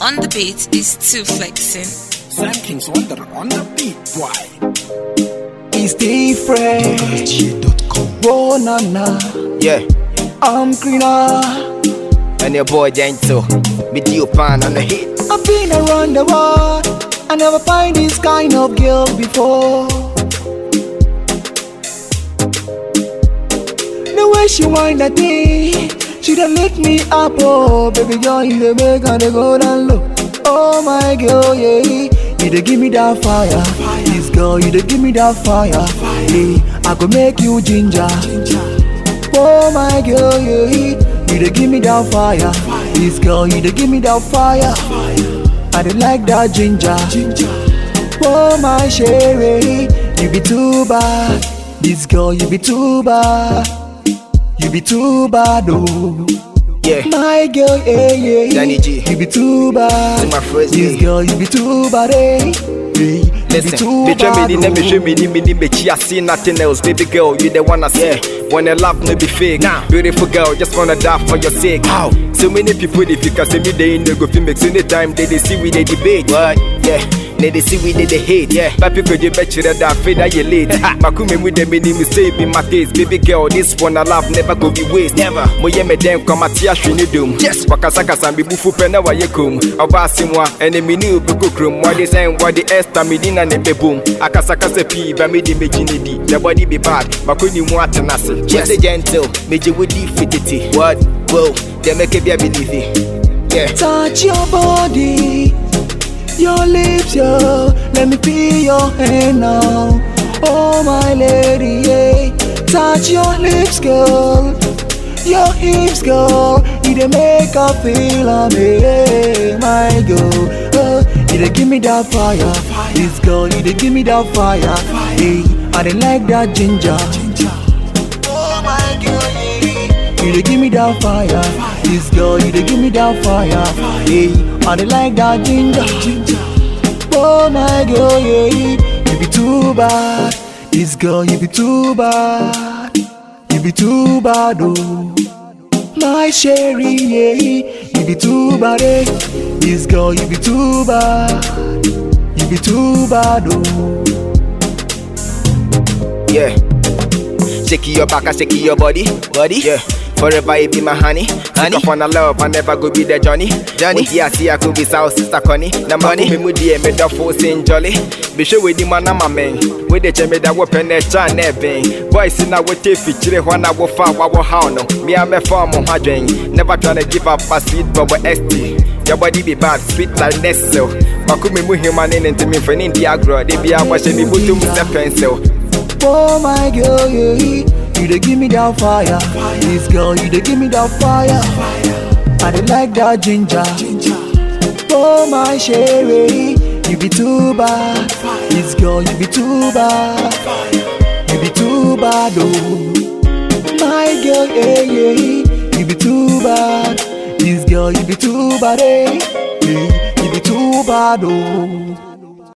on the beat is too flexing. Sam King's Wonder on the beat, why? It's different. Whoa, na na. Yeah, I'm greener. and your boy Gentle. With you pan on the hit. I've been around the world. I never find this kind of girl before. The way she wind that thing, she done lift me up, oh baby girl, you the make her go down low. Oh my girl, yeah, you dey give me that fire. This girl, you dey give me that fire. Hey, I could make you ginger. Oh my girl, yeah, you dey give me that fire. This girl, you dey give me that fire. I dey like that ginger. Oh my sherry, you be too bad. This girl, you be too bad. You be too bad, oh. Yeah, My girl, yeah, yeah. Danny G. You be too bad. To my first This day. girl, you be too bad, eh. Hey, you be listen. too They try bad, me, they never oh. show me, me, me, me, I see nothing else. Baby girl, you the one I see. When the love no be fake. Nah. Beautiful girl, just wanna die for your sake. How? So many people, if you can see me, they in the go film make anytime they, they see we they debate. What? Yeah. They they see we they, they hate, yeah. But people you bet you that I feel that you late. Makume with them in me say be my taste, baby girl. This one I love never go be waste. Never. Mo ye me dem come at ya shini doom. Yes. Wakasa kasa bi bufu pena wa ye kum. Oba simwa ene mi ni ubuku krum. What they saying? What the esta mi dina ne be boom. Akasa kasa pi ba mi di me jini di. The body be bad. Makuni mu atenase. Yes. Say gentle. Meje with the fitity. What? Whoa. They make it be a believe it. Yeah. Touch your body, your lips, yo. Let me feel your hand now. Oh my lady, yeah. Touch your lips, girl. Your hips, girl. You dey make her feel me, my girl. Uh, you dey give me that fire. This girl, you dey give me that fire. Hey, I dey like that ginger. Oh my girl, yeah. You dey give me that fire. This girl, you dey give me that fire. Hey, I dey like that ginger. Oh my girl, yeah. You be too bad. This girl, you be too bad. You be too bad, oh. My sherry, yeah. You be too bad, eh. This girl, you be too bad. You be too bad, oh. Yeah. Shake your back and shake your body, body. Yeah. Forever you be my honey, honey. Sick of wanna love, I never go be the Johnny, Johnny. Yeah, see I could be South Sister Connie. Na money, me mudi me the full Saint Jolly. Be sure with the man I'm a man. With the cheme that weapon that chan never. Boys in our tape feature when I will far our how no. Me I'm a farm on my drain. Never tryna give up a sweet bubble ST. Your body be bad, sweet like Nestle. Makumi mu human in into me for India grow. They be a wash me butum the pencil. Oh my girl, yeah. You dey give me that fire. This girl, you dey give me that fire. I dey like that ginger. Oh my sherry, you be too bad. This girl, you be too bad. You be too bad, oh. My girl, yeah, yeah. You be too bad. This girl, you be too bad, eh. Yeah, You be too bad, oh.